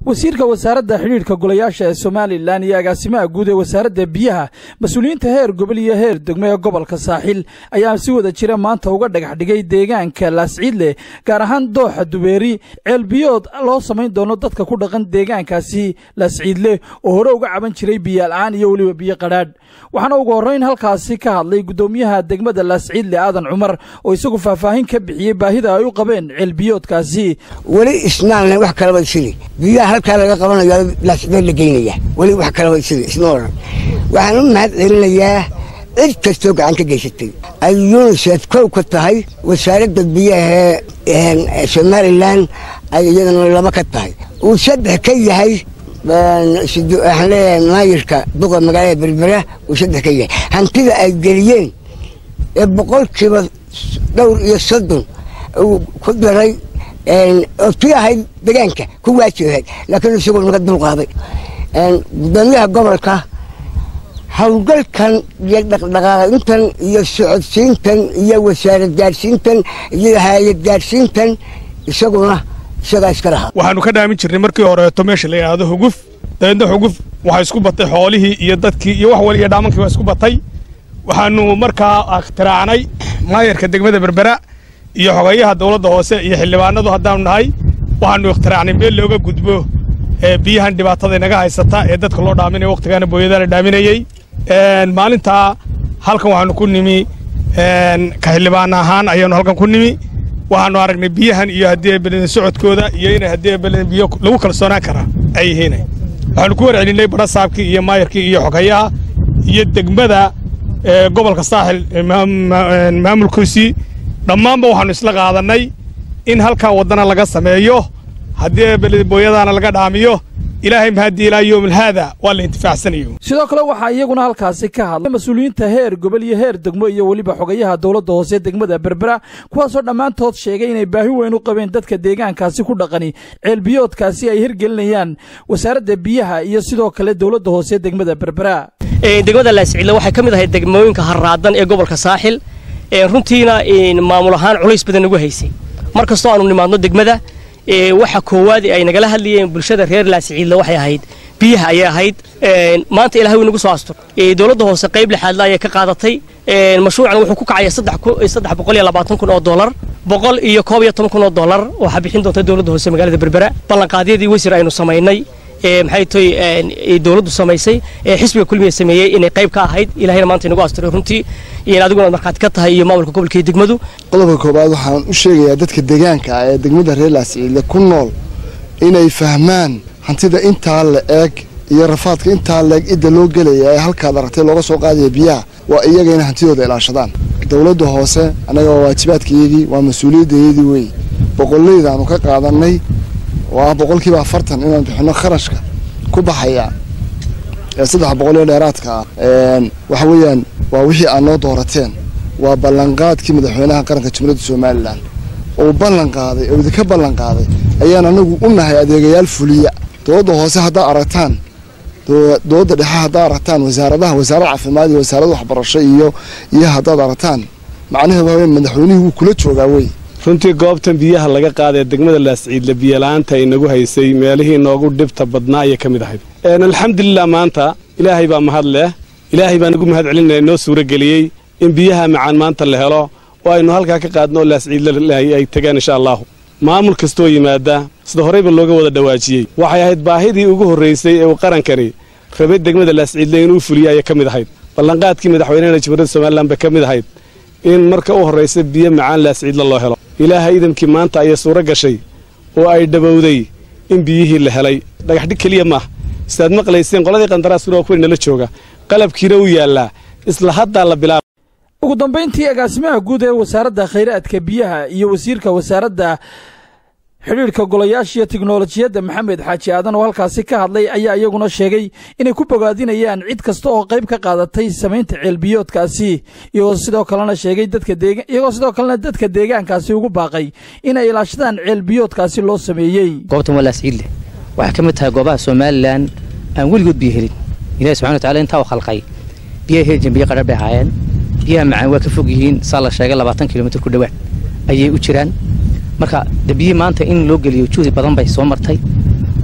wasiirka wasaaradda xidhiidhka golayaasha ee somalilan iyo agaasimaha guud ee wasaaradda biyaha mas-uuliyiinta heer gobol iyo heer degmo ee gobolka saaxil ayaa si wada jira maanta uga dhagax dhigay deegaanka laasciidle gaar ahaan dooxa dubeeri ceelbiyood loo samayn doono dadka ku dhaqan deegaankaasi laasciidle oo hore uga caban jiray biyola-aan iyo weliba biyo qadhaadh waxaana ugu horrayn halkaasi ka hadlay guddoomiyaha degmada laasciidle aadan cumar oo isagu faahfaahin ka bixiyey baahida ay u qabeen ceelbiyoodkaasi weli isnaalna wax kalaba isili biyaha halkaa laga qabanayo laasciidle la geynaya weli wax kalaba isili isma odhan waxaan u mahad celinayaa cid kastoo gacan ka geysatay ay yunisef kow ka tahay wasaaradda biyaha ee somalilan ay iyadana laba ka tahay uu saddex ka yahay waxaan leeyahay maayirka duqa magaalada berbera uu saddex ka yahay hantida ay geliyeen ee boqolkiiba dhowr iyo soddon uu ku daray oo tii ahayd degaanka ku waajibahayd laakiin isagoo naga dulqaaday gudoomiyaha gobolka howlgalkan iyo dhaqdhaqaaqintan iyo socodsiintan iyo wasaarad gaadhsiintan iyo hay-ad gaadhsiintan isaguna isagaa iska lahaa waxaannu ka dhaamin jirnay markii horeeto meesha la yidhaahdo huguf dabeedna huguf waxaa isku batay xoolihii iyo dadkii iyo wax wal iyo dhaamankii waa isku batay waxaannu markaa ikhtiraacnay maayarka degmada berbera iyo xogayaha dawladda hoose iyo xildhibaanadu haddaanu nahay waxaannu ikhtiraacnay meel looga gudbo ee biyahan dhibaatada inaga haysata ee dadka loo dhaaminaya wakhtigaana booyadaa la dhaaminayey maalintaa halkan waxaannu ku nimi ka xildhibaan ahaan ayaannu halkan ku nimi waxaannu aragnay biyahan iyo haddii beleden socodkooda iyo inay haddii beleden biyo lagu kalsoonaan karaa ay yihiin waxaannu ku warcelinay badhasaabkii iyo maayarkii iyo xogayaha iyo degmada gobolka saaxil maamulkiisii dhammaanba waxaannu isla qaadannay in halkaa waddana laga sameeyo haddii beledbooyadaana laga dhaamiyo ilaahay mahadii ilaa yowmil haada waa la intifaacsanayo sidoo kale waxaa iyaguna halkaasi ka hadlay mas-uuliyiinta heer gobol iyo heer degmo iyo weliba xogayaha dowladda hoose degmada berbera kuwaasoo dhammaantood sheegay inay baahi weyn u qabeen dadka deegaankaasi ku dhaqani ceelbiyoodkaasi ay hirgelinayaan wasaaradda biyaha iyo sidoo kale dowladda hoose degmada berbera degmada laasciidle waxay ka mid ahayd degmooyinka harraadan ee gobolka saaxil runtiina maamul ahaan culays badan nagu haysay mar kastoo aanu nimaadno degmada waxa koowaad ay nagala hadlayeen bulshada reer laasciidle waxay ahayd biyaha ayay ahayd maanta ilahay way nagu soo astur dowladda hoose qayb lixaadle ayay ka qaadatay mashruucan wuxuu ku kacaya saddex boqol iyo labaatan kun oo dollar boqol iyo koob iyo toban kun oo dollar waxaa bixin doonta dowladda hoose magaalada berbera ballanqaadyadii wasiir aynu samaynay maxay toy dowladdu samaysay xisbiga kulmiga sameeyey inay qayb ka ahayd ilahayna maanta inagu asturay runtii adiguna markhaati ka tahay iyo maamulka gobolka iyo degmadu qodobka koobaad waxaan u sheegayaa dadka deegaanka ah ee degmada reer laasciidle ku nool inay fahmaan hantida intaa la eeg iyo rafaadka intaa la eeg cidda loo gelaya ee halkaad aragtay looga soo qaadaya biyaha waa iyaga inay hantidooda ilaashadaan dowladda hoose annaga waa waajibaadkayagii waa mas-uuliyaddaydii wey boqollaydaanu ka qaadannay oo ah boqolkiiba afartan inaan bixinno kharashka ku baxaya ee saddex boqol iyo dheeraadka ah waxa weeyaan waa wixii aad noo doorateen waa ballanqaadkii madaxweynaha qaranka jamhuuriyadda somalilan uu ballan qaaday oo idinka ballan qaaday ayaan anagu u nahay adeegayaal fuliya dowladda hoose haddaa aragtaan dowladda dhexe haddaa aragtaan wasaaradaha wasaarad caafimaad iyo wasaarad waxbarasho iyo iyo haddaad aragtaan macnaheedu waa madaxweynihii wuu kula joogaa wey runtii goobtan biyaha laga qaada ee degmada laasciidle biyola'aanta ay nagu haysay meelihii noogu dhibta badnaa ayay ka mid ahayd alxamdulilah maanta ilaahay baa mahad leh ilaahay baan ugu mahad celinaya noo suurageliyey in biyaha macaan maanta la helo oo aynu halkaa ka qaadno oo laasciidle ay tegaan insha allahu maamul kastoo yimaada sida horeyba looga wada dhawaajiyey waxay ahayd baahidii ugu horraysay ee uu qarankani rabay degmada laasciidle inuu fuliyo ayay ka mid ahayd ballanqaadkii madaxweynehena jamhuuriyadda somalilan bay ka mid ahayd in marka u horraysa biyo macaan laasciidle loo helo ilaahay idankii maanta ayay suuro gashay oo ay dhabowday in biyihii la helay dhagaxdhig keliya maaha sidaad maqlayseen qoladii qandaraaskuna waa kuwii nala jooga qalabkiina u yaallaa isla haddaa la bilaaba ugu dambayntii agaasimaha guud ee wasaaradda khayraadka biyaha iyo wasiirka wasaaradda xidhiidhka golayaasha iyo tiknolojiyadda maxamed xaaji aadan oo halkaasi ka hadlay ayaa iyaguna sheegay inay ku bogaadinayaan cid kasta oo qayb ka qaadatay samaynta ceelbiyoodkaasi iyagoo sidoo kalena sheegay dadka iyagoo sidoo kalena dadka deegaankaasi ugu baaqay inay ilaashadaan ceelbiyoodkaasi loo sameeyey goobtan waa laasciidle waxay ka mid tahay goobaha somalilan aan weligood biyo helin ilahi subxana watacala intaa u khalqay biyaha heli jiren biyo qadhar bay ahaayeen biyaha macaan waa ka fog yihiin saa la sheegay labaatan kilomitr ku dhowaad ayay u jiraan marka de biyihii maanta in loo geliyo juhdi badan bay soo martay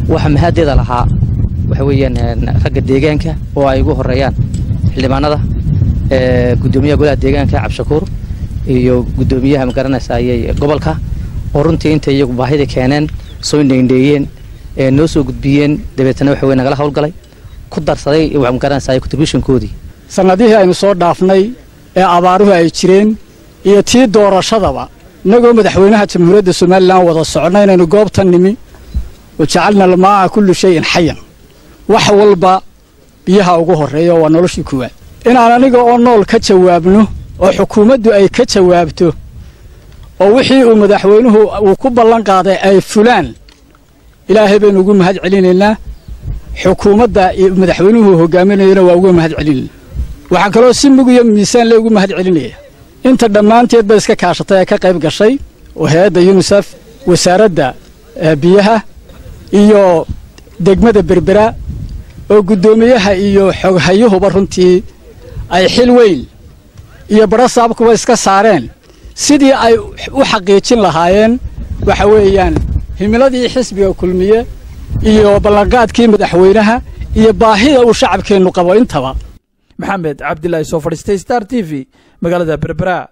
waxa mahaadeeda lahaa waxa weeyaan ragga deegaanka oo ay ugu horeeyaan xildhibaanada guddoomiyaha golaha deegaanka cabdishakuur iyo guddoomiyaha magaranaysa ayay gobolka oo runtii intay iyagu baahida keeneen soo indheindheeyeen noo soo gudbiyeen dabeetana waxa weye nagala howlgalay ku darsaday magaranaysa contributionkoodii sannadihii aynu soo dhaafnay ee abaaruhu ay jireen iyo tii doorashadaba innagoo madaxweynaha jamhuuriyadda somalilan wada soconna inaynu goobtan nimi wa jacalna almaa'a kullu shayin xayan wax walba biyaha ugu horreeya waa noloshii kuwaad inaan aniga oo nool ka jawaabno oo xukuumaddu ay ka jawaabto oo wixii uu madaxweynuhu uu ku ballan qaaday ay fulaan ilaahay baynu ugu mahad celinaynaa xukuumadda madaxweynuhu hogaaminayana waa uga mahad celinayna waxaan kaloo si mug iyo miisaan le ugu mahad celinaya inta dhammaanteed ba iska kaashatay ee ka qayb gashay oo hay-adda yunisef wasaaradda biyaha iyo degmada berbera oo guddoomiyaha iyo xoghayuhuba runtii ay xil weyn iyo badho saabkuba iska saareen sidii ay u xaqiijin lahaayeen waxa weeyaan himiladii xisbiga kulmiye iyo ballanqaadkii madaxweynaha iyo baahida uu shacabkeennu qabo intaba maxamed cabdilaahi soo fadhiistay star t v magaalada berbera